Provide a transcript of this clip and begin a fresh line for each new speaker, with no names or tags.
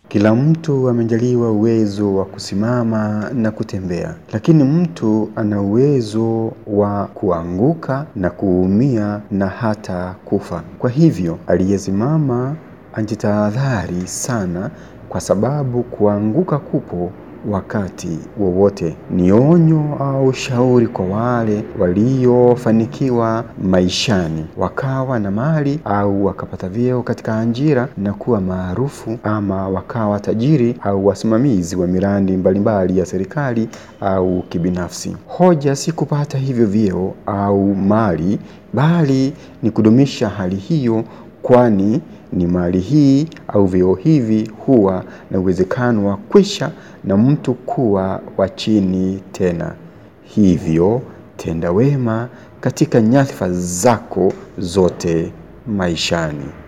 Kila mtu amejaliwa uwezo wa kusimama na kutembea, lakini mtu ana uwezo wa kuanguka na kuumia na hata kufa. Kwa hivyo aliyesimama ajitahadhari sana, kwa sababu kuanguka kupo wakati wowote. Ni onyo au shauri kwa wale waliofanikiwa maishani, wakawa na mali au wakapata vyeo katika ajira na kuwa maarufu, ama wakawa tajiri au wasimamizi wa miradi mbalimbali ya serikali au kibinafsi. Hoja si kupata hivyo vyeo au mali, bali ni kudumisha hali hiyo, kwani ni mali hii au vyeo hivi huwa na uwezekano wa kwisha na mtu kuwa wa chini tena. Hivyo tenda wema katika nyadhifa zako zote maishani.